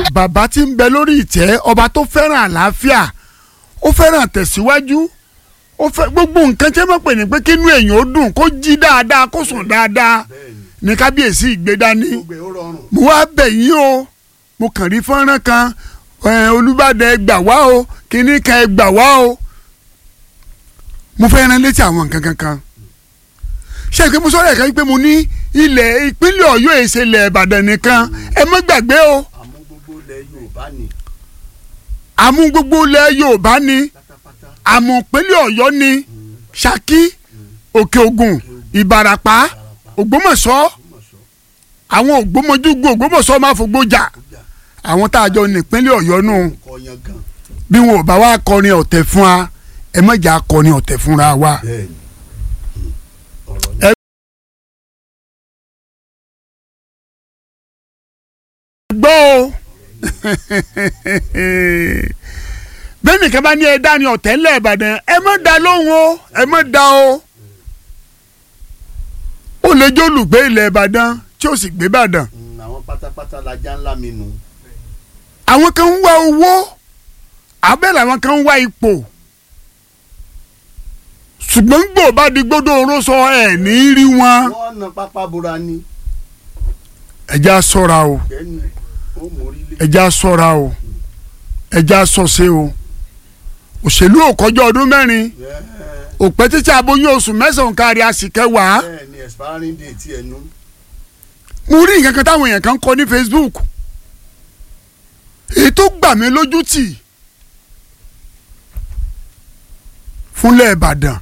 bàbá tí ń bẹ lórí ìtẹ́ ọba tó fẹ́ràn àlàáfíà ó fẹ́ràn tẹ̀síwájú ó fẹ́ gbogbo nǹkan tí wọ́n pè ní pé kínú èèyàn ó dùn kó jí dáadáa kó sùn dáadáa ní kábíyèsí ìgbédání gbogbo ẹ̀ ó rọrùn. mo wá bẹ̀ yín o mo kàn rí fọ́nrán kan ẹ̀, olùbàdàn ẹ gbà wá o kínní kan ẹ gbà wá o mo fẹ́ rán létí àwọn nǹkan kankan ṣé ìpè mo sọ̀rọ̀ ẹ̀ka pé mo ní ilẹ̀ ìpínlẹ̀ ọ̀yọ́ ìṣẹ̀lẹ̀ ìbàdàn nìkan ẹ má gbàgbé o àmọ́ gbogbo ilẹ̀ yorùbá ni àmú gbogbo ilẹ̀ yorùbá ni pátápátá. àmú ìpínlẹ̀ ọ̀yọ́ ni ṣakí òkè ògùn ìbàràpá ògbómọ̀ṣọ́ Ògbómọ̀ṣọ́, àwọn ògbómọjúgbò ògbómọ̀ṣọ́ máa fògbó jà Ọjà, àwọn tá a jọ ní ìpínlẹ̀ ọ̀yọ́ nù Kọ̀yán gan. bí wọn ò bá wá kọrin ọ̀tẹ̀ fún wa ẹ má jà kọrin ọ̀tẹ̀ fúnra wa. bẹ́ẹ̀ni ọ̀rọ̀ Ẹ- náà gbọ́ o bẹ́ẹ̀ nìkan bá ní ẹ dá ní ọ̀tẹ̀ ńlẹ̀ ìbàdàn ẹ má da lóhùn o ẹ má da o ó lè jó olùgbé ilẹ̀ ìbàdàn tí ó sì gbé ìbàdàn Mm, àwọn pátápátá lajá ńlá mi nù. àwọn kan ń wá owó abẹ́ làwọn kan ń wá ipò ṣùgbọ́n gbò bá di gbódò oró sọ ẹ̀ ní í rí wọn wọ́n na pápá bora ni ẹja ṣọ́ra o bẹ́ẹ̀ni ó mórí lé. ẹja ṣọ́ra o ẹja ṣọ̀ṣe o òṣèlú ò kọjá ọdún mẹ́rin Bẹ́ẹ̀, òpẹ́ títí aboyún oṣù mẹ́sàn-án kárí àsìkẹwàá bẹ́ẹ̀ni expiring date ẹ̀ nu. mo rí nǹkan kan táwọn èèyàn kan kọ ní Facebook èyí tó gbà mí lójú tì fúnlẹ̀ Ìbàdàn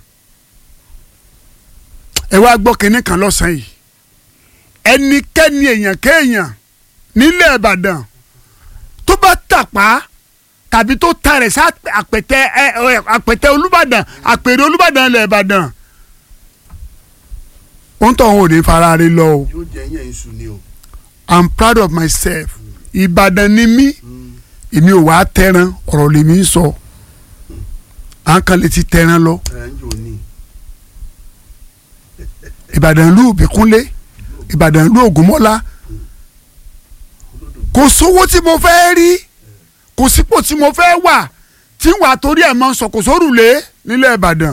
ẹ wá gbọ́ kinní kan lọ́sàn-án yìí ẹnikẹ́ni èèyàn kéèyàn nílẹ̀ Ìbàdàn tó bá tàpá tàbí tó ta rẹ̀ sí àpẹtẹ ẹ ẹ àpẹtẹ Olúbàdàn àpèrè Olúbàdàn ilẹ̀ Ìbàdàn ó ń tọ̀ wọn ò ní fara rí lọ o. yóò jẹ́ yẹn iṣu ni o. I'm proud of myself Ìbàdàn ni mí Mm, èmi ò wá tẹran ọ̀rọ̀ lèmi ń sọ à ń kan lè ti tẹran lọ ẹ̀ ń jò ní. Ìbàdàn ìlú Ìbíkúnlé Ìbàdàn ìlú Ògúnmọ́lá kò sówó tí mo fẹ́ rí kò sípò tí mo fẹ́ wà tí wàá torí ẹ̀ máa ń sọ kò sórùlé nílẹ̀ Ìbàdàn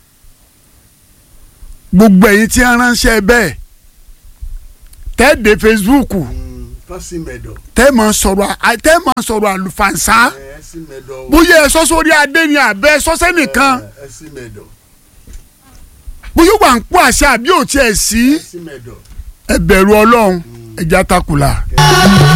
gbogbo ẹ̀yin tí ń ránṣẹ́ bẹ́ẹ̀ tẹ́ẹ̀dẹ̀ Facebook Mm, kán sí mẹ́dọ̀. tẹ́ẹ̀ máa sọ̀rọ̀ à- tẹ́ẹ̀ máa sọ̀rọ̀ àlùfànṣá. ẹ sí mẹ́dọ̀ o. bóyá ẹ sọ sórí adé ni àbẹ sọsẹ nìkan ẹ ẹ sí mẹ́dọ̀. bóyá wà ń pọ àṣẹ àbí ò tiẹ̀ sí ẹ sí mẹ́dọ̀. ẹ bẹ̀rù Ọlọ́run ẹja takùlà.